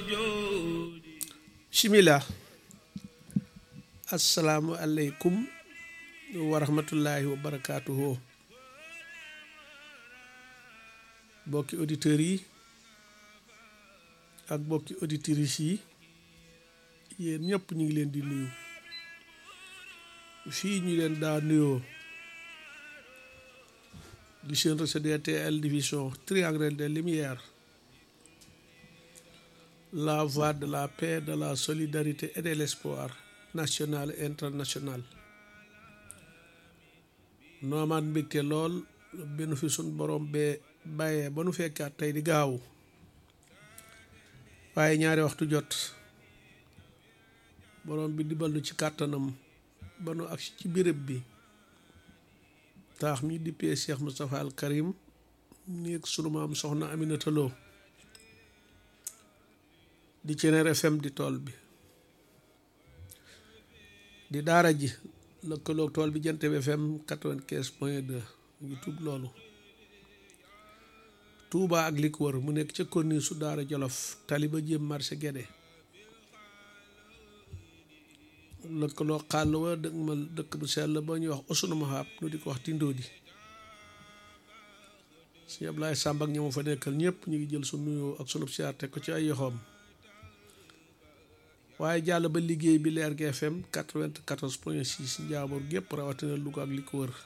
bismillah assalaamu aleykum wa rahmatullahi wa barakaatuhu bokki auditeurs yi ak bokki auditrices yi yéen ñëpp ñu ngi leen di nuyu fii ñu leen daa nuyoo di seen RCDTL division triangle des lumières la voie de la paix de la solidarité et de l'espoir national et international noomaan mbégte lool benn fi sun borom bee bàyyee ba nu fekkaat tey di gaawu waaye ñaari waxtu jot borom bi dibal nu ci kàttanam ba nu agsi ci béréb bi taax mi dippee Cheikh Moustapha al Karim néeg sunu maam soxna Aminata Lo di Ceneer FM di tool bi di daara ji lëkkaloog tool bi Jant bi FM quatre-vingt-quinze point deux ngi tub loolu Touba ak li ko wër mu nekk ca konni su daara Jolof tali ba jëm marché Guédé lëkkaloo xàll wa dëkk ma dëkk bu sell ba ñuy wax Oussounou Mahab nu di ko wax Tindodi sëñ Ablaye Samb ak ñamu fa nekkal ñëpp ñu ngi jël su nuyoo ak sunub siyaar teg ko ci ay yoxoom waaye jàll ba liggéey bi leer gi FM quatre-vingt-quatorze point six njaabur gépp rawatina Louga ak li ko wër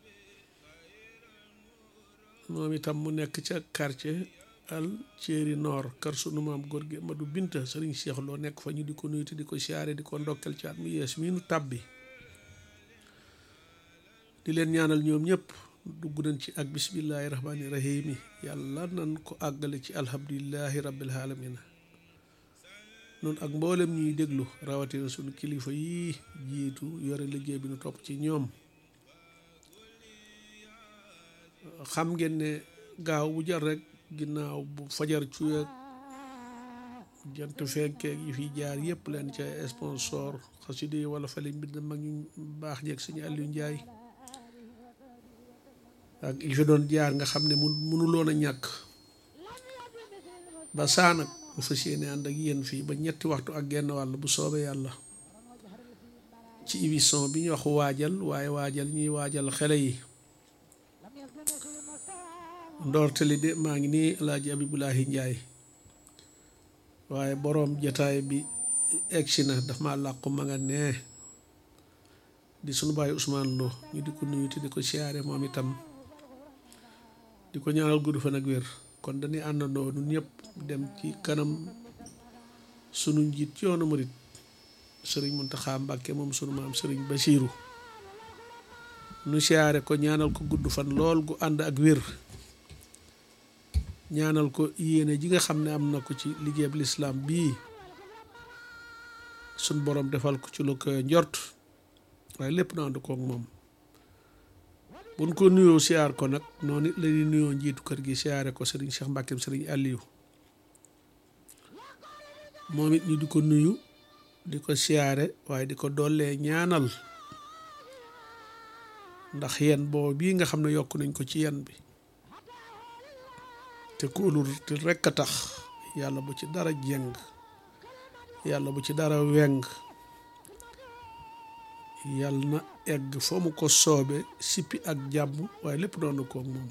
moom itam mu nekk ca quartier al Thierry Nord kër sunu maam góor gi Madou Binta sëriñ Cheikh loo nekk fa ñu di ko nuyu te di ko siyaare di ko ndokkel ci at mu yees mii nu tàbbi di leen ñaanal ñoom ñëpp dugg nañ ci ak bismillahi rahmaani rahim yàlla nan ko àggale ci alhamdulillahi rabbil alamina noonu ak mboolem ñuy déglu rawatina sunu kilifa yi jiitu yore liggéey bi nu topp ci ñoom xam ngeen ne gaaw bu jar rek ginnaaw bu fajar cuyeeg jant fenkeeg yi fi jaar yëpp leen ca sponsor xasida yi wala fale mbind mag ñu baax jeeg suñu Aliou Ndiaye ak yi fi doon jaar nga xam ne mu mënuloon a ñàkk ba saa nag mu fas yéene ànd ak yéen fii ba ñetti waxtu ak genn wàll bu soobee yàlla ci émission bi ñu wax waajal waaye waajal ñuy waajal xele yi ndoorteli de maa ngi nii alaaji abibulaahi njaay waaye boroom jataay bi egsi na daf ma làqu ma nga nee di sunu baay Ousmane Lo ñu di ko nuyu te di ko siyaare moom itam di ko ñaanal gudd fan ak wér kon dañuy àndandoo ñun ñëpp dem ci kanam sunu njiit ci yoonu murit sëriñ Muntaxa Mbàkke moom sunu maam sëriñ Basiiru nu siyaare ko ñaanal ko gudd fan lool gu ànd ak wér ñaanal ko yéene ji nga xam ne am na ko ci liggéeyab lislaam bii suñ borom defal ko ci lu ko njort waaye lépp na ànd koog moom buñ ko nuyoo siyaar ko nag noonu it la ñuy nuyoo njiitu kër gi siyaare ko sëriñ Cheikh Mbàkkeem sëriñ Aliou moom it ñu di ko nuyu di ko siyaare waaye di ko dollee ñaanal ndax yen boobu bii nga xam ne yokk nañ ko ci yen bi te kóolul te rekk a tax yàlla bu ci dara jeng yàlla bu ci dara weng yàlla na egg foo mu ko soobe sippi ak jàmm waaye lépp doon na koog moom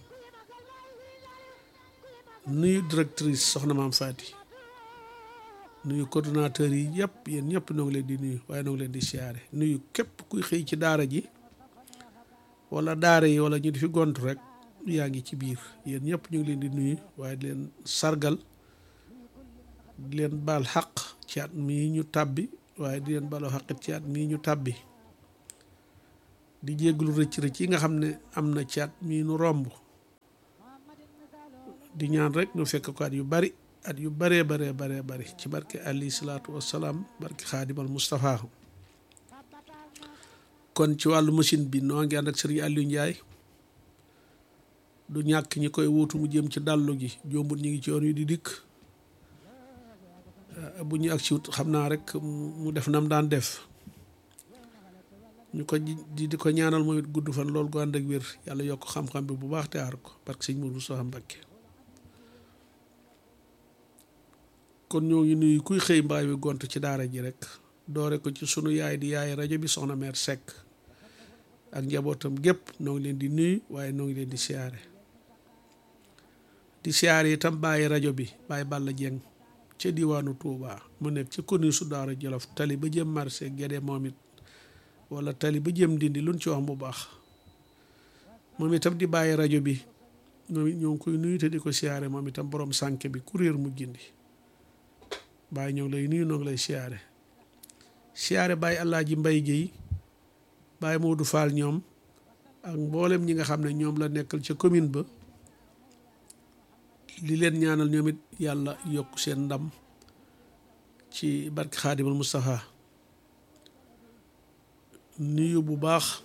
nuyu directrice soxna maam Faati nuyu coordonnateur yi yëpp yéen ñëpp noo ngi leen di nuyu waaye noo ngi leen di siyaare nuyu képp kuy xëy ci daara ji wala daara yi wala ñu di fi gont rek yaa ngi ci biir yéen ñëpp ñu ngi leen di nuyu waaye di leen sargal di leen baal xaq ci at mii ñu tàbbi waaye di leen baloo xaqit ci at mii ñu tàbbi di jégglu rëcc rëcc yi nga xam ne am na ci at mii nu romb di ñaan rek ñu fekk ko at yu bari at yu baree baree baree bari ci barke alayhi salaatu wassalaam barke xaadimal Moustapha kon ci wàllu machine bi noo ngi ànd ak sëriñ Aliou Ndiaye du ñàkk ñi koy wuutu mu jëm ci dallu gi jombut ñi ngi ci yoon wi di dikk bu ñu ak ci wut xam naa rek mu def nam daan def ñu ko di di ko ñaanal moom it gudd fan loolu gu ànd ak wér yàlla yokk xam-xam bi bu baax te aar ko parce que sëñ Mourou Moussa Mbacké kon ñoo ngi nuyu kuy xëy mbaay wi gont ci daara ji rek doore ko ci sunu yaay di yaay rajo bi soxna meer Seck ak njabootam gépp noo ngi leen di nuyu waaye noo ngi leen di siyaare di siyaare itam bàyyi rajo bi bàyyi Balla Dieng ca diwaanu Touba mu nekk ci commune su Daara Jolof tali ba jëm marché Guédé moom it wala tali ba jëm dindi luñ ci wax bu baax moom itam di bàyyi rajo bi moom it ñoo ngi koy nuyu te di ko siyaare moom itam borom sànke bi kuréer mu gindi bàyyi ñoo ngi lay nuyu ñoo ngi lay siyaare siyaare bàyyi Alaaji Mbay Géey bàyyi Moodu Faal ñoom ak mboolem ñi nga xam ne ñoom la nekkal ca commune ba li leen ñaanal ñoom it yàlla yokk seen ndam ci barke Xaadimal Mustafa nuyu bu baax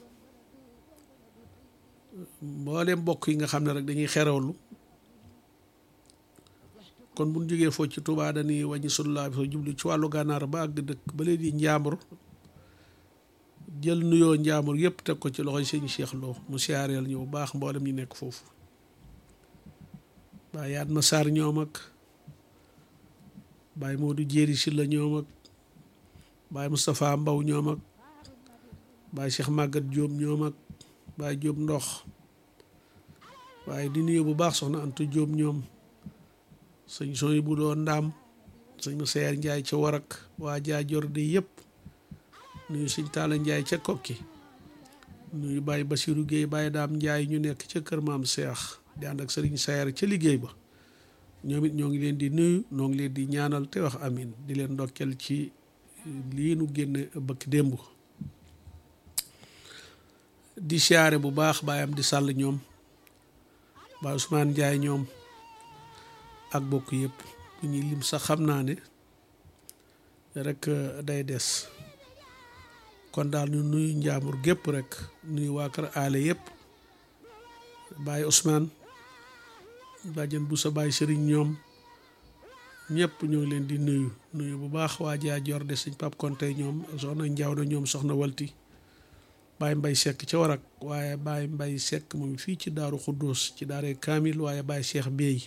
mboolem mbokk yi nga xam ne rek dañuy xerawlu kon bu ñu jógee foofu ci Touba dañuy wàññi sunu laa bi soo jublu ci wàllu gànnaar ba àgg dëkk ba léegi njaambur jël nuyoo njaambur yëpp teg ko ci loxoy sëñ Cheikh Lo mu siyaareel ñu bu baax mboolem ñu nekk foofu baay yaat ma Sarr ñoom ak baay Modou Jéeri Silla ñoom ak baay Moustapha Mbaw ñoom ak baay Cheikh Maguette Diop ñoom ak baay Diop ndox waaye di nuyu bu baax soxna Anta Diop ñoom sëñ sooy bu doon ndaam sëñ ma seer njaay ca warak waa jaajor de yëpp nuyu sëñ taala njaay ca kokki nuyu bàyyi basiru géey bàyyi daam njaay ñu nekk ca kër maam seex di ànd ak sëriñ seer ca liggéey ba ñoom it ñoo ngi leen di nuyu ñoo ngi leen di ñaanal te wax amin di leen ndokkeel ci lii nu génne bëkk démb di siyaare bu baax baayam di sàll ñoom baay Ousmane njaay ñoom ak bokk yëpp bu ñuy lim sax xam naa ne rek day des kon daal ñu nuyu njaamur gépp rek nuyu waa kër aale yëpp bàyyi Ousmane bàjjen bu sa bàyyi sëriñ ñoom ñëpp ñoo ngi leen di nuyu nuyu bu baax waa jaa jor de sëñ Pap Konte ñoom soxna njaaw na ñoom soxna walti bàyyi mbay sekk ca warak waaye bàyyi mbay sekk moom fii ci daaru xuddoos ci daaree kaamil waaye bàyyi cheikh beey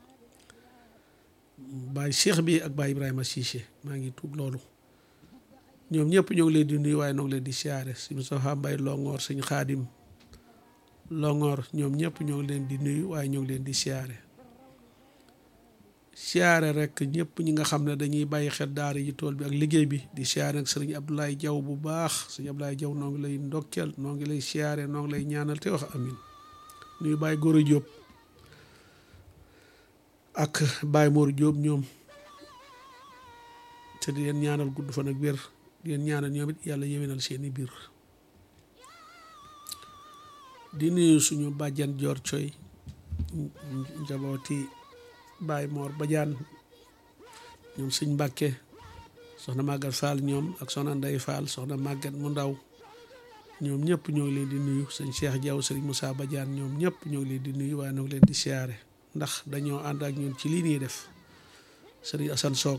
baay cheikh bi ak baay ibrahima Cissé maa ngi tuub loolu ñoom ñëpp ñoo ngi leen di nuyu waaye ñoo ngi leen di siyaare si Moustapha Mbay longoor sëñ xaadim longoor ñoom ñëpp ñoo ngi leen di nuyu waaye ñoo ngi leen di siyaare siyaare rek ñëpp ñi nga xam ne dañuy bàyyi xel daara yi tool bi ak liggéey bi di siyaare ak sëriñ Abdoulaye Jaw bu baax sëriñ Abdoulaye Jaw noo ngi lay ndokkeel noo ngi lay siyaare noo ngi lay ñaanal te wax amin nuyu bàyyi góor a jóob ak Baye Mor Diop ñoom te di leen ñaanal gudd fan ak wér di leen ñaanal ñoom it yàlla yéwénal seeni biir di nuyu suñu bàjjan Joor Coy njabooti Baye Mor Badiane ñoom sëñ Mbàkke soxna Maguette Fall ñoom ak soxna Ndey Fall soxna Maguette mu ndaw ñoom ñëpp ñoo ngi leen di nuyu sëñ Cheikh Diaw sëriñ Moussa Badiane ñoom ñëpp ñoo ngi leen di nuyu waaye ñoo ngi leen di siyaare ndax dañoo ànd ak ñun ci lii nii def sëriñ Assane Soog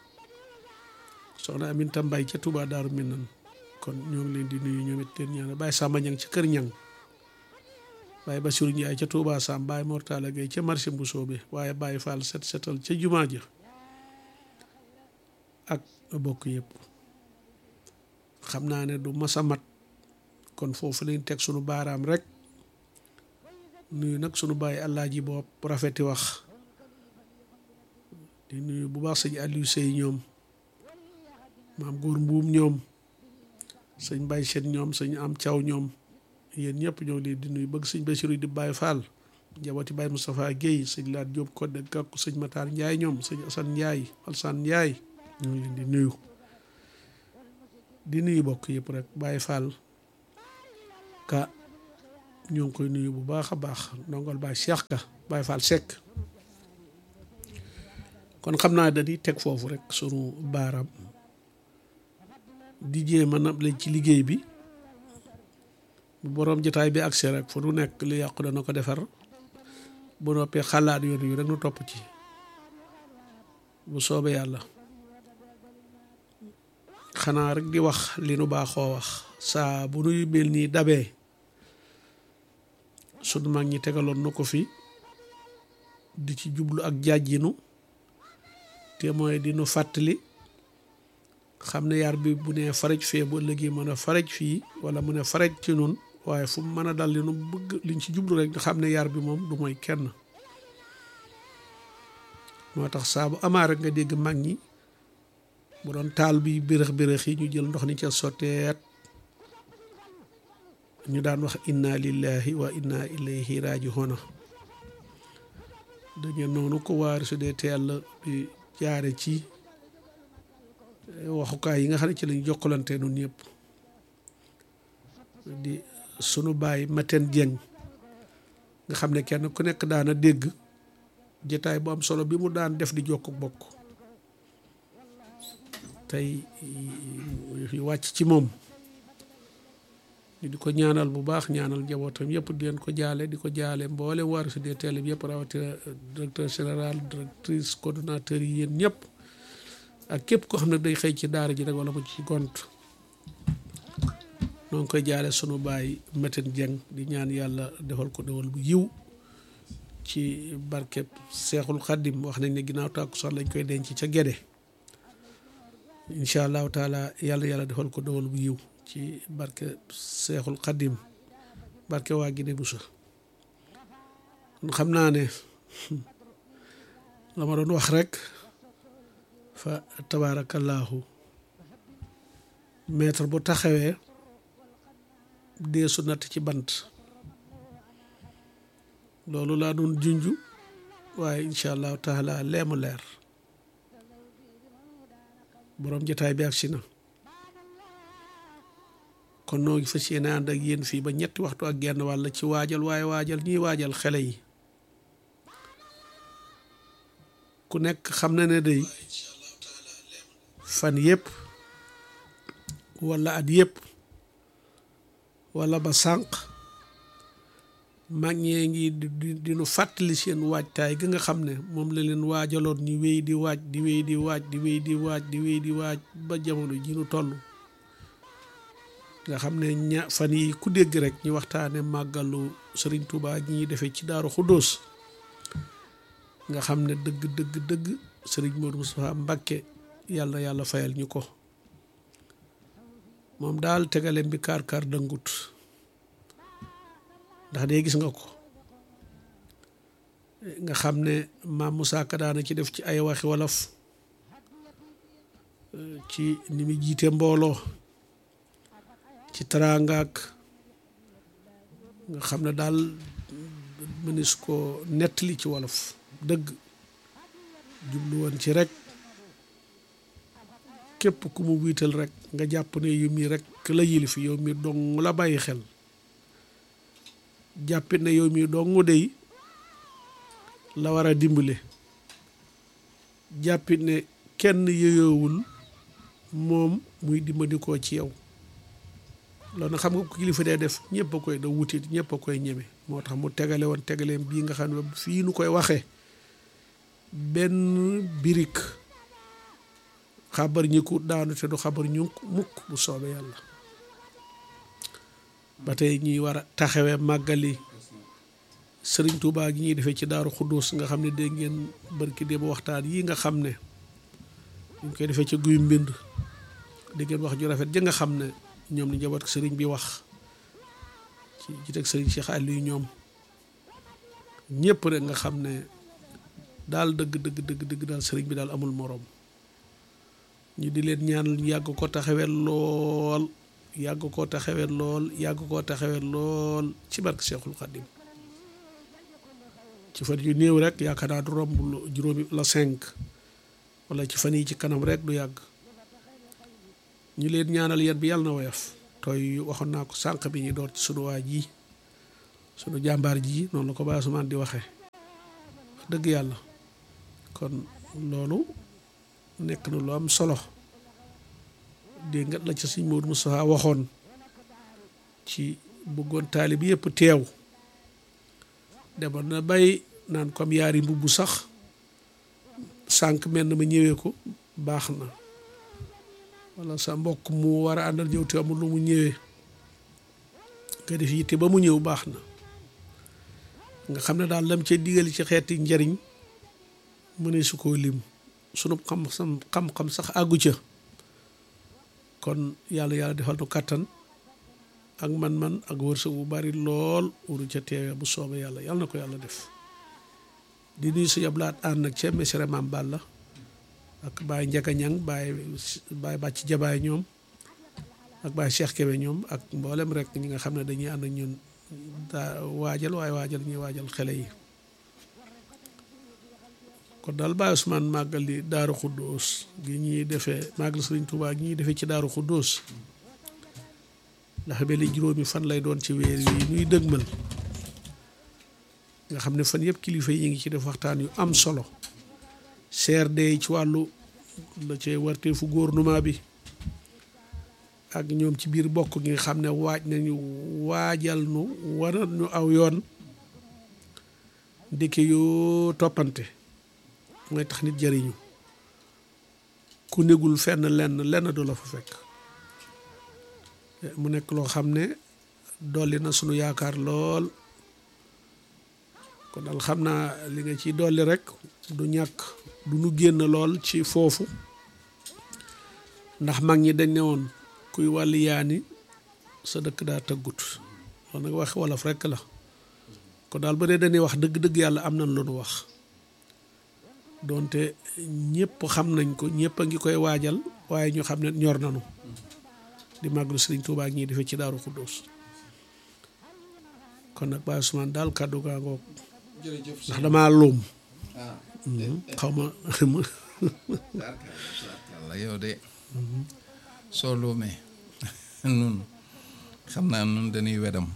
soxna Aminta Mbay ca Touba Daaru Minan kon ñoo ngi leen di nuyu ñoom it leen ñaanal Baye Samba Ñang ca Kër Ñang Baye Bassirou Ndiaye ca Touba Sam Baye Mortala Gueye ca marché Mbusoobe waaye Baye Fall set setal ca jumaa ja ak bokk yëpp xam naa ne du masa mat kon foofu lañ teg sunu baaraam rek nuyu nag sunu bàyyi àllaaji bopp rafeti wax di nuyu bu baax sëñ Aliou Sey ñoom maam góor mbuum ñoom sëñ Baye Sène ñoom sëñ am Thiaw ñoom yéen ñëpp ñoo ngi leen di nuyu bëgg sëñ Bassirou di Baye Fall njabooti Baye Moustapha Guèye sëñ Laat Diop Codé Gàkku sëñ Matar Ndiaye ñoom sëñ Assane Ndiaye Alsane Ndiaye ñoo ngi leen di nuyu di nuyu bokk yëpp rek Baye Fall ka ñoo ngi koy nuyu bu baax a baax ndongol Baye Cheikh Ka Baye Fall Seck kon xam naa dañuy teg foofu rek sunu baaraam di jéem a nab lañ ci liggéey bi bu boroom jotaay bi agsi rek fu nu nekk lu yàqu dana ko defar bu noppee xalaat yoon yu rek nu topp ci bu soobee yàlla xanaa rek di wax li nu baaxoo wax saa bu nuy mel nii dabee sunu mag ñi tegaloon na ko fi di ci jublu ak jàjjinu te mooy di nu fàttali xam ne yar bi bu nee faraj fee bu ëllëgee mën a faraj fii wala mu ne faraj ci nun waaye fu mu mën a dal li nu bëgg liñ ci jublu rek xam ne yar bi moom du mooy kenn moo tax saa bu amaa rek nga dégg mag ñi bu doon taal bi bërëx bërëx yi ñu jël ndox ni ca sotteet ñu daan wax inna lillahi wa inna ilayhi raji'un dañu noonu ko waari su dee teel bi jaare ci waxukaay yi nga xam ne ci lañu jokkalante nun ñëpp di sunu baay Maten Dieng nga xam ne kenn ku nekk daana dégg jataay bu am solo bi mu daan def di jokk bokk tey wàcc ci moom ñu di ko ñaanal bu baax ñaanal njabootam yëpp di leen ko jaale di ko jaale mboole waar su dee télé bi yëpp rawatina directeur général directrice coordonnateur yi yéen ñëpp ak képp koo xam ne day xëy ci daara ji rek wala mu ci gont noo ngi koy jaale sunu baay Maten Dieng di ñaan yàlla defal ko defal bu yiw ci barkeb seexul xaddim wax nañ ne ginnaaw tàkkusaan lañ koy denc ca Gede incha allahu taala yàlla yàlla defal ko dawal bu yiw ci barke seexul xaddim barke waa Gine Busa kon xam naa ne la ma doon wax rek fa tabaarakallaahu maître bu taxawee dee su natt ci bant loolu laa doon junju waaye incha allahu taala leemu leer boroom jotaay bi ak si na kon noo ngi fas yéene ànd ak yéen fii ba ñetti waxtu ak genn wàll ci waajal waaye waajal ñiy waajal xele yi ku nekk xam na ne day fan yëpp walla at yëpp walla ba sànq mag ñee ngi di di nu fàttali seen waajtaay gi nga xam ne moom la leen waajaloon ñu wéy di waaj di wéy di waaj di wéy di waaj di wéy di waaj ba jamono ji nu toll nga xam ne ña fan yi ku dégg rek ñu waxtaane màggalu Sëriñ Tuubaa ñi ñuy defee ci Daaru Xuddoos nga xam ne dëgg dëgg dëgg Sëriñ Moodu Mustafaa Mbàkke yàlla na yàlla fayal ñu ko moom daal tegaleem bi kaar kaar dëngut ndax dee gis nga ko nga xam ne maam Moussa Ka daana ci def ci ay waxi wolof ci ni mu jiite mbooloo ci taraangaak nga xam ne daal mënis ko nettali ci wolof dëgg jublu woon ci rek képp ku mu wiital rek nga jàpp ne yow mii rek la yilif yow mi dong la bàyyi xel jàppit ne yow mii dong dey la war a dimbale jàppit ne kenn yëyoowul moom muy dimbandikoo ci yow loolu nag xam nga ko kilifa dee def ñëpp a koy da wuti ñëpp a koy ñeme moo tax mu tegale woon tegaleem bii nga xam ne fii nu koy waxee benn birik xabar ñi ku daanu te du xabar ñu mukk bu soobee yàlla ba tey ñuy war a taxawee màggali sëriñ Tuubaa gi ñuy defee ci daaru Xuddoos nga xam ne dégg ngeen barki démb waxtaan yi nga xam ne ñu koy defee ci guy mbind dégg ngeen wax ju rafet ja nga xam ne ñoom ni njaboot sëriñ bi wax ci jiteg sëriñ Cheikh Aliou ñoom ñëpp rek nga xam ne daal dëgg dëgg dëgg dëgg daal sëriñ bi daal amul moroom ñu di leen ñaanal yàgg ko taxawee lool yàgg koo taxawee lool yàgg koo taxawee lool ci barke Cheikhul Khadim ci fan yu néew rek yaakaar naa du romb juróomi la cinq wala ci fan yi ci kanam rek du yàgg ñu leen ñaanal yéen bi yàlla na woyof tooy waxoon naa ko sànq bi ñu door ci sunu waa ji sunu jàmbaar ji noonu la ko Baye Ousmane di waxee wax dëgg yàlla kon loolu nekk na lu am solo dégg nga la ci sëñ Modou Moustapha waxoon ci bëggoon taalib yëpp teew demoon na bay naan comme yaari mbubb sax sànq mel na ma ñëwee ko baax na wala sa mbokk mu war a àndal ñëw te amul lu mu ñëwee nga def yitte ba mu ñëw baax na nga xam ne daal lam ca digal ci xeeti njariñ mu ne su koo lim sunu xam-xam xam-xam sax àggu ca kon yàlla yàlla defal nu kàttan ak man-man ak wërsëg bu bari lool wuru ca teewee bu soobee yàlla yàlla na ko yàlla def di nuyu suñu ablaat ànd nag ca mesere maam Balla ak Baye Njaka Ñang Baye Baye Bàcc Jabaay ñoom ak Baye Cheikh Kébé ñoom ak mboolem rek ñi nga xam ne dañuy ànd ak ñun daa waajal waaye waajal ñuy waajal xele yi kon daal Baye Ousmane màggal di Daaru Xuddoos gi ñuy defee màggal Sëriñ Tuubaa gi ñuy defee ci Daaru Xuddoos ndax ba li juróomi fan lay doon ci weer yi ñuy dëgmal nga xam ne fan yëpp kilifa yi ngi ci def waxtaan yu am solo CRD ci wàllu la cee warteefu gouvernement bi ak ñoom ci biir bokk gi nga xam ne waaj nañu waajal nu waral ñu aw yoon ndeke yoo toppante mooy tax nit jëriñu ku négul fenn lenn lenn du la fa fekk mu nekk loo xam ne dolli na sunu yaakaar lool kon daal xam naa li nga ciy dolli rek du ñàkk du nu génn lool ci foofu ndax mag ñi dañ ne woon kuy wàlli yaani sa dëkk daa tëggut loolu nag wax wolof rekk la kon daal ba dee dañuy wax dëgg-dëgg yàlla am nañ lu nu wax doonte ñëpp xam nañ ko ñëpp a ngi koy waajal waaye ñu xam ne ñor nañu di màggalu Sëriñ Tuubaa ak ñiy defee ci Daaru Xuddoos kon nag Baye Ousmane daal kàddu gaa ngoog ndax damaa luum xaw ma la yow de soo luumee nun xam naa nun dañuy wedam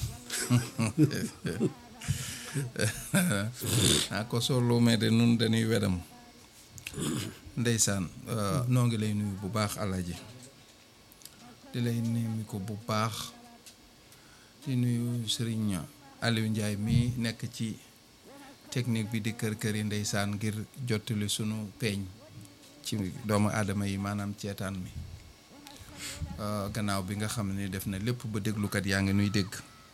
ah ko soo luumee de nun dañuy wedam ndeysaan noo ngi lay nuyu bu baax alaji di lay nuyu ko bu baax di nuyu Serigne Aliou Ndiaye mi nekk ci technique bi di kër kër yi ndeysaan ngir jottali sunu peeñ ci doomu aadama yi maanaam ceetaan mi gannaaw bi nga xam ne def na lépp ba déglukat yaa ngi nuy dégg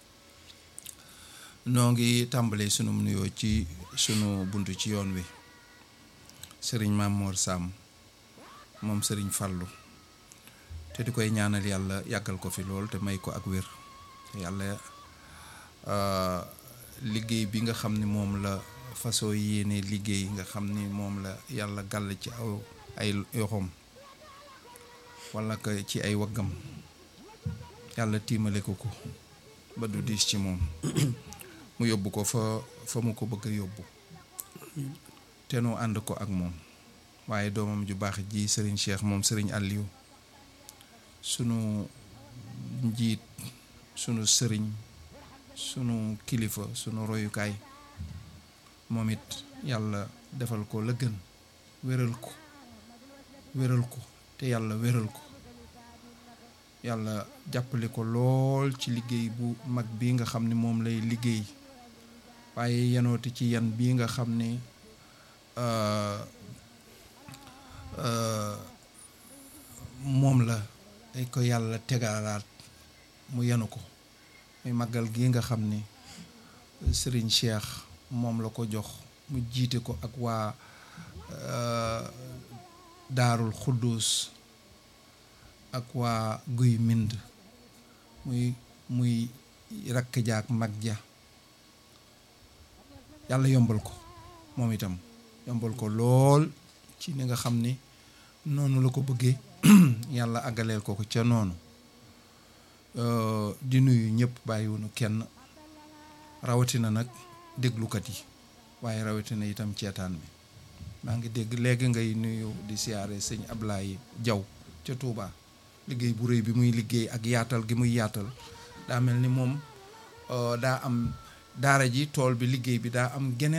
noo ngi tàmbalee sunu nuyoo ci sunu buntu ci yoon wi sëriñ Mamour Sam moom sëriñ Fallu te di koy ñaanal yàlla yàggal ko fi lool te may ko ak wér yàlla liggéey bi nga xam ni moom la façon yéene liggéey nga xam ni moom la yàlla gàll ci aw ay yoxoom wala ko ci ay waggam yàlla tiimale ko ko ba du diis ci moom mu yóbbu ko fa fa mu ko bëgg a yóbbu te nu ànd ko ak moom waaye doomam ju baax ji sëriñ Cheikh moom sëriñ Aliou sunu njiit sunu sëriñ sunu kilifa sunu royukaay moom it yàlla defal ko la gën wéral ko wéral ko te yàlla wéral ko yàlla jàppale ko lool ci liggéey bu mag bi nga xam ne moom lay liggéey waaye yenooti ci yan bii nga xam ne moom la day ko yàlla tegalaat mu yenu ko muy màggal gi nga xam ni Serigne Cheikh moom la ko jox mu jiite ko ak waa daarul xudduus ak waa guy mind muy muy rakk ja ak mag ja yàlla yombal ko moom itam yombal ko lool ci ni nga xam ni noonu la ko bëggee yàlla àggaleel ko ko ca noonu di nuyu ñëpp bàyyiwunu kenn rawatina nag déglukat yi waaye rawatina itam ceetaan bi maa ngi dégg léegi ngay nuyu di siyaare sëñ Ablaye Jaw ca Touba liggéey bu rëy bi muy liggéey ak yaatal gi muy yaatal daa mel ni moom daa am daara ji tool bi liggéey bi daa am geneen